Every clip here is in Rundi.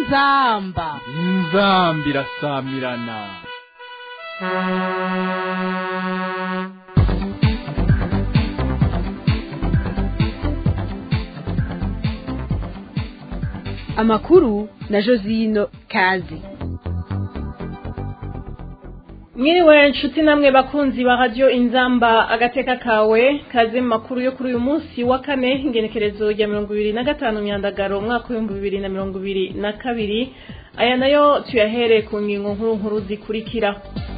inzamba inzamba irasamirana amakuru na josino kazi mwiriwe nshuti namwe bakunzi ba radiyo inzamba agateka kawe kaze mu makuru yo kuri uyu munsi wa kane ingenekerezo rya mirongo ibiri na gatanu myandagaro umwaka w'ibihumbi bibiri na mirongo ibiri na kabiri aya nayo tuyahere ku ngingo nkuru nkuru zikurikira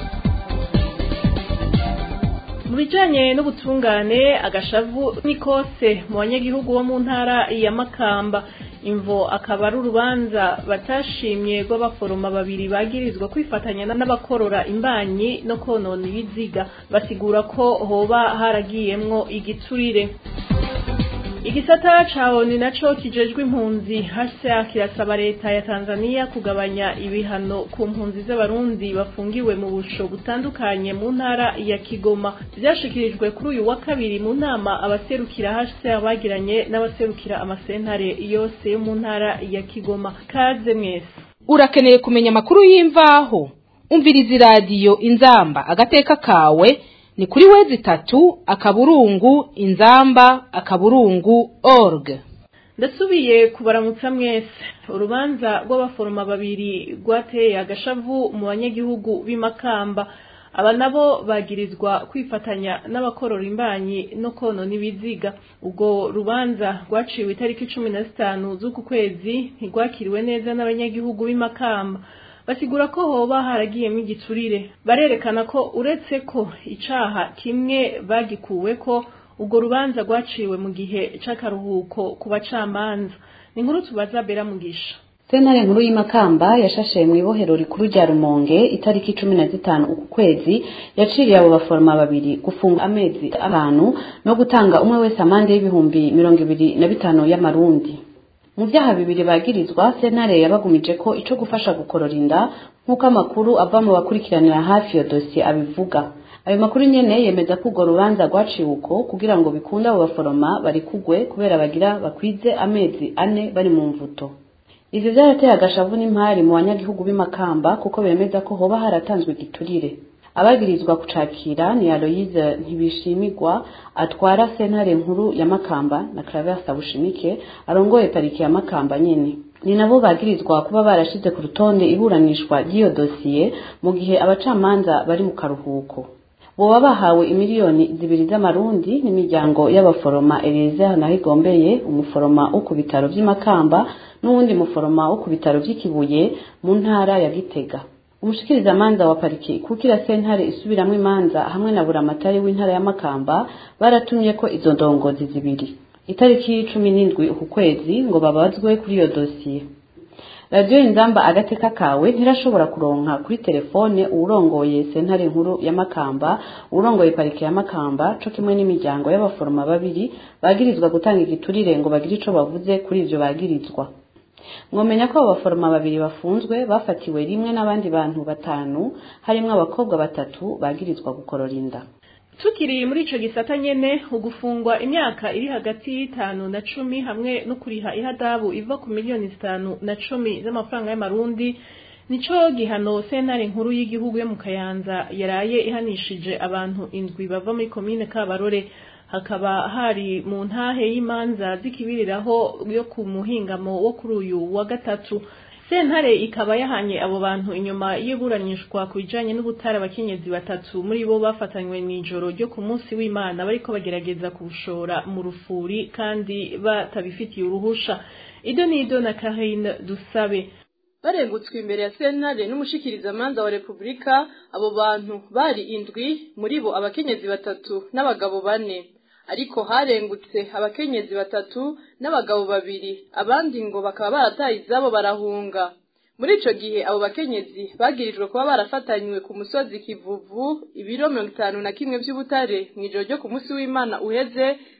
mu bijanye n'ubutungane agashavu ni kose mu banyagihugu bo mu ntara ya makamba imvo akaba ari urubanza batashimye rw'abaforoma babiri bagirizwa kwifatanya n'abakorora imbanyi no konona ibiziga basigura ko hoba haragiyemwo igiturire igisata ca oni naco kijejwe impunzi hasa kirasaba leta ya tanzania kugabanya ibihano ku mpunzi z'abarundi bafungiwe mu busho butandukanye mu ntara ya kigoma vyashikirijwe kuri uyu wa kabiri mu nama abaserukira hasa bagiranye n'abaserukira amasentare yose yo mu ntara ya kigoma kaze mwese urakeneye kumenya amakuru y'imvaho umviriza iradiyo inzamba agateka kawe ni kuri wezi itatu akaburungu inzamba akaburungu org ndasubiye kubaramutsa mwese urubanza rw'abaforoma babiri rwateye agashavu mu banyagihugu b'imakamba aba nabo bagirizwa kwifatanya n'abakorora imbanyi no konona ibiziga ubwo rubanza rwaciwe itariki cumi na zitanu z'uku kwezi ntirwakiriwe neza n'abanyagihugu b'imakamba basigura ko hoba haragiyemo igiturire barerekana ko uretse ko icaha kimwe bagikuwe ko ubwo rubanza rwaciwe mu gihe c'akaruhuko ku bacamanza ni inkuru tubaza bera mugisha sentare nkuru y'imakamba yashashe mu ibohero rikuru rya rumonge itariki cumi na zitanu uku kwezi yaciriye abo baforoma babiri gufunga amezi atanu no gutanga umwe wese amande y'ibihumbi mirongo ibiri na bitanu y'amarundi mu byaha bibiri bagirizwa sentare yabagumije ko ico gufasha gukorora inda nk'uko amakuru ava mu bakurikiranira hafi iyo dosiye abivuga ayo makuru nyene yemeza ko urwo rubanza rwaciwe uko kugira ngo bikunde abo baforoma barikugwe kubera bagira bakwize amezi ane bari mu mvuto ivyo vyarateye agashavu n'impari mu banyagihugu b'imakamba kuko bemeza ko hoba haratanzwe igiturire abagirizwa kucakira ni aloyize ntibishimirwa atwara sentare nkuru ya makamba na claversa bushimike arongoye pariki ya makamba nyene ni nabo bagirizwa kuba barashize ku rutonde iburanishwa ry'iyo dosiye mu gihe abacamanza bari mu karuhuko boba bahawe imiliyoni zibiri z'amarundi n'imiryango y'abaforoma Eliezer Nahigombeye umuforoma wo ku bitaro vy'imakamba n'uwundi muforoma wo ku bitaro vy'ikibuye mu ntara ya Gitega umushikirizamanza wa pariki kukira sentare isubiramwo imanza hamwe na buramatari w'intara ya Makamba baratumye ko izo ndongozi zibiri itariki cumi n'indwi uku kwezi ngo babazwe kuri iyo dosiye radiyo inzamba agateka kawe ntirashobora kuronka kuri telefone uwurongoye sentare nkuru ya makamba uwurongoye parike ya makamba co kimwe n'imiryango y'abaforoma babiri bagirizwa gutanga igiturire ngo bagire ico bavuze kuri ivyo bagirizwa mwomenya ko abo baforoma babiri bafunzwe bafatiwe rimwe n'abandi bantu batanu harimwo abakobwa batatu bagirizwa gukorora inda tukiri muri ico gisata nyene ugufungwa imyaka iri hagati y'itanu na cumi hamwe no kuriha ihadabu iva ku miliyoni zitanu na cumi z'amafaranga y'amarundi nico gihano sentare nkuru y'igihugu yo mu kayanza yaraye ihanishije abantu indwi bava muri komine kabarore hakaba hari mu ntahe y'imanza zikibiriraho yo ku muhingamo wo kuri uyu wa gatatu sentare ikaba yahanye abo bantu inyuma y'iburanishwa ku bijanye n'ubutare abakenyezi batatu muri bo bafatanywe mw'ijoro ryo ku munsi w'imana bariko bagerageza kubushora mu rufuri kandi batabifitiye uruhusha ido n'ido na karine dusabe barengutswe imbere ya sentare n'umushikirizamanza wa repubulika abo bantu bari indwi muri bo abakenyezi batatu n'abagabo bane ariko harengutse abakenyezi batatu n'abagabo babiri abandi ngo bakaba barataye izabo barahunga muri ico gihe abo bakenyezi bagirijwe kuba barafatanywe ku musozi kivuvu ibiro mirongo itanu na kimwe vy'ubutare mw'ijoro ryo ku munsi w'imana uheze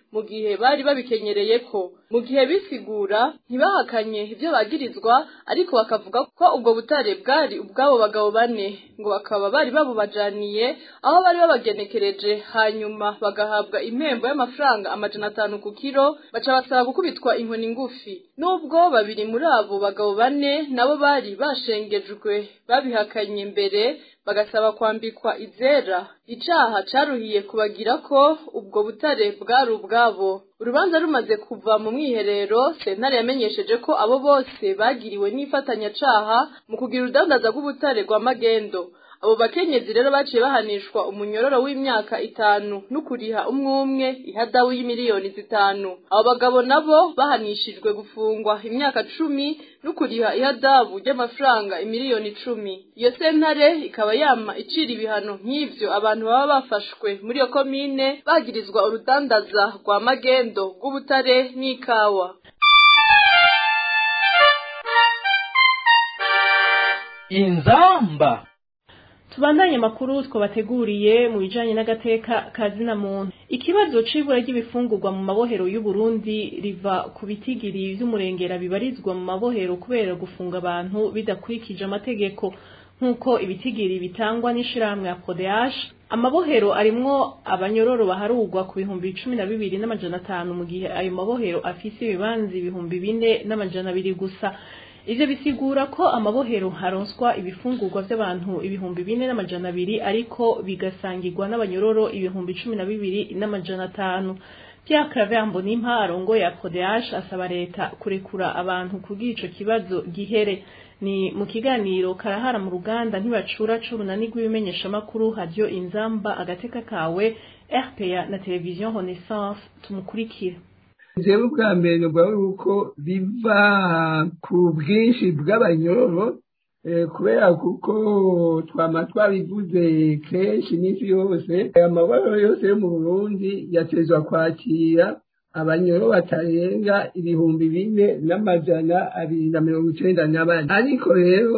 mu gihe bari babikenyereye ko mu gihe bisigura ntibahakanye ibyo bagirizwa ariko bakavuga ko ubwo butare bwari ubw'abo bagabo bane ngo bakaba bari babubajaniye aho bari babagenekereje hanyuma bagahabwa impembo y'amafaranga amajana atanu ku kiro baca basaba gukubitwa inkoni ngufi nubwo babiri muri abo bagabo bane nabo bari bashengejwe babihakanye mbere bagasaba kwambikwa izera icaha caruhiye kubagira ko ubwo butare bwari ubwabo urubanza rumaze kuva mu mwiherero sentare yamenyesheje ko abo bose bagiriwe n'ifatanyacaha mu kugira urudandaza rw'ubutare rwa magendo abo bakenyezi rero baciye bahanishwa umunyororo w'imyaka itanu n'ukuriha umwe umwe ihadabu y'imiliyoni zitanu abo bagabo nabo bahanishijwe gufungwa imyaka cumi n'ukuriha ihadabu ry'amafaranga imiliyoni icumi iyo sentare ikaba yama icira ibihano nk'ivyo abantu baba bafashwe muri iyo komine bagirizwa urudandaza rwa magendo rw'ubutare n'ikawa inzamba tubandanye amakuru twabateguriye mu bijanye n'agateka ka zina muntu ikibazo c'ibura ry'ibifungurwa mu mabohero y'u Burundi riva ku bitigiri vy'umurengera bibarizwa mu mabohero kubera gufunga abantu bidakurikije amategeko nk'uko ibitigiri bitangwa n'ishirahamwe ya PODH amabohero arimwo abanyororo baharugwa ku bihumbi cumi na bibiri n'amajana atanu mu gihe ayo mabohero afise ibibanza ibihumbi bine n'amajana abiri gusa ivyo bisigura ko amabohero haronswa ibifungurwa vy'abantu ibihumbi bine n'amajana abiri ariko bigasangirwa n'abanyororo ibihumbi cumi na bibiri n'amajana atanu Pierre Claver Mbonimpa arongoye ya PODH asaba leta kurekura abantu kugira ico kibazo gihere ni mu kiganiro karahara mu ruganda ntibacura c'urunani rw'ibimenyeshamakuru radio inzamba agateka kawe RPA na televiziyo Renaissance tumukurikira jewe bwa mbere nubwo yuko biva ku bwinshi bw'abanyororo kubera kuko twama twabivuze kenshi n'isi yose amabara yose yo mu burundi yatezwa kwakira abanyoro batarenga ibihumbi bine n'amajana abiri na mirongo icenda na bane ariko rero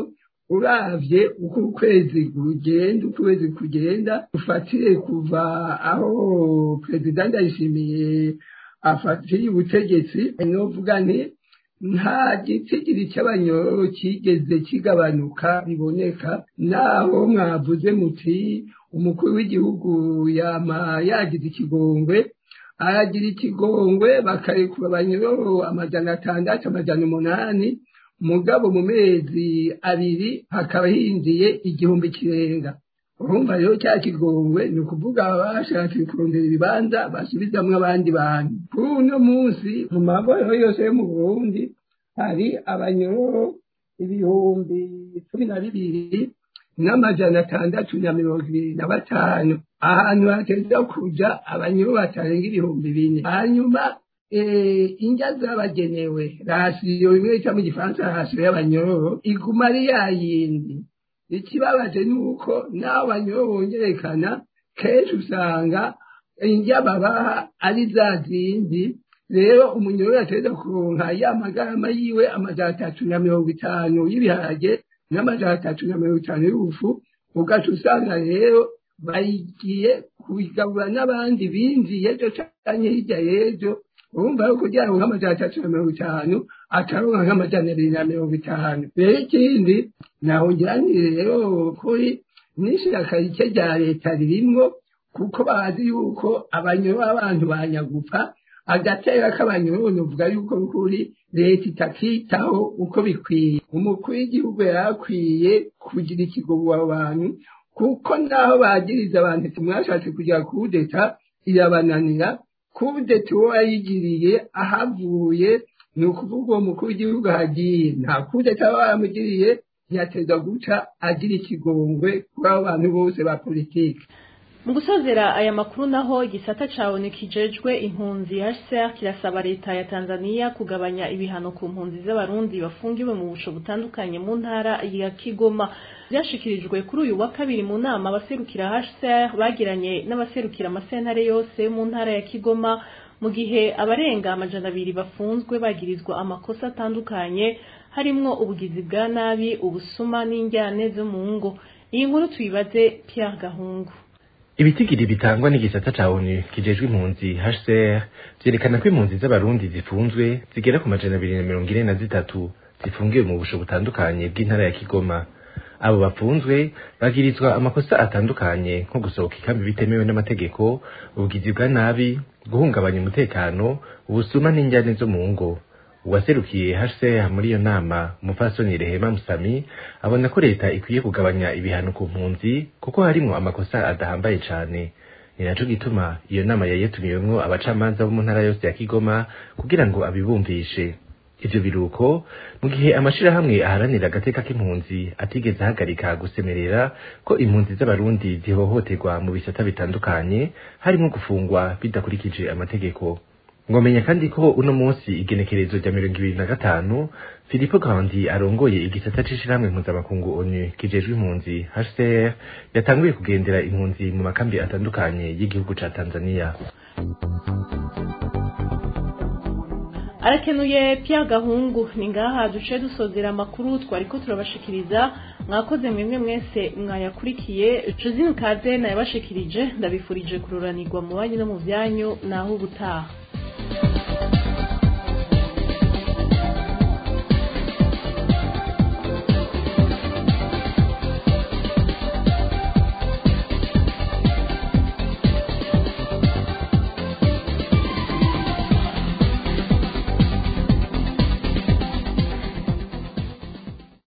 uravye uko ukwezi kugenda ukwezi kugenda ufatire kuva aho perezida ndayishimiye afatiye ubutegetsi novuga nti nta gitigiri cy'abanyororo kigeze kigabanuka biboneka naho mwavuze muti umukuru w'igihugu yama yagize ikigongwe aragira ikigongwe bakarekura abanyororo amajana atandatu amajana umunani mugabo mu mezi abiri hakaba hinjiye igihumbi kirenga urumva rero cya kigongwe ni ukuvuga bashatse kurondera ibibanza basubizamwo abandi bantu kuri uno munsi mu mabohero yose yo mu burundi hari abanyororo ibihumbi cumi na bibiri n'amajana atandatu na mirongo ibiri na batanu ahantu hateza kuja abanyororo batarenga ibihumbi bine hanyuma indya zabagenewe rasiyo bimwe bita mu gifaransa rasiyo y'abanyororo iguma ari yayindi ikibabaje ni uko n'abo banyoro bongerekana kenshi usanga indya babaha ari za zindi rero umunyoro yategeza kuronka ya magarama yiwe amajana atatu na mirongo itanu y'ibiharage n'amajana atatu na mirongo itanu y'ubufu ugaca usanga rero bayigiye kubigabura n'abandi binjiye ejo canke hirya y'ejo urumva yuko kugira ngo nk'amajana atatu na mirongo itanu ataronka nk'amajana abiri na mirongo itanu rero ikindi nahongeranire rero kuri n'ishiraka rike rya leta ririmwo kuko bazi yuko abanyoro abantu banyagupfa agatera k'abanyoro novuga yuko kuri leta itakitaho uko bikwiye umukuru w'igihugu yari akwiye kugira ikigobo abo bantu kuko naho bagiriza abantu mwashatse kugira kudeta irabananira kudeta uwo yayigiriye ahavuye ni ukuvuga uwo mukuru w'igihugu ahagiye nta kudeta aba baramugiriye yateza guca agira ikigongwe kuri abo bantu bose ba politiki mu gusozera aya makuru naho igisata cabone kijejwe impunzi HCR kirasaba leta ya Tanzania kugabanya ibihano ku mpunzi z'abarundi bafungiwe mu busho butandukanye mu ntara ya Kigoma byashikirijwe kuri uyu wa kabiri mu nama abaserukira HCR bagiranye n'abaserukira amasentare yose mu ntara ya Kigoma mu gihe abarenga amajana abiri bafunzwe bagirizwa amakosa atandukanye harimwo ubugizi bwa nabi ubusuma n'injyane zo mu ngo iyi nkuru tuyibaze Pierre Gahungu ibitigiri bitangwa n'igisata ca onu kijejwe impunzi hcr vyerekana ko impunzi z'abarundi zifunzwe zigera ku majana abiri na mirongo ine na zitatu zifungiwe mu busho butandukanye bw'intara ya kigoma abo bafunzwe bagirizwa amakosa atandukanye nko gusohoka ikambi bitemewe n'amategeko ubugizi bwa nabi guhungabanya umutekano ubusuma n'injyane zo mu ngo uwaserukiye hcr muri iyo nama umupfasoni rehema musami abona ko leta ikwiye kugabanya ibihano ku mpunzi kuko harimwo amakosa adahambaye cane ni naco gituma iyo nama yari yatumiwemwo abacamanza bo mu ntara yose ya kigoma kugira ngo abibumvishe ivyo biruko mu gihe amashirahamwe aharanira agateka k'impunzi atigeze ahagarika gusemerera ko impunzi z'abarundi zihohoterwa mu bisata bitandukanye harimwo gufungwa bidakurikije amategeko ngomenya kandi ko uno munsi igenekerezo rya mirongo ibiri na gatanu filipo kandi arongoye igisata c'ishirahamwe mpuzamakungu onu kijejwe impunzi hcr yatanguye kugendera impunzi mu makambi atandukanye y'igihugu ca tanzania arakenuye Pierre Gahungu ni ngaha duce dusozera amakuru twariko turabashikiriza mwakoze mwemwe mwese mwayakurikiye Josine Kaze nayabashikirije ndabifurije kururanirwa mu banyu no mu byanyu naho ubutaha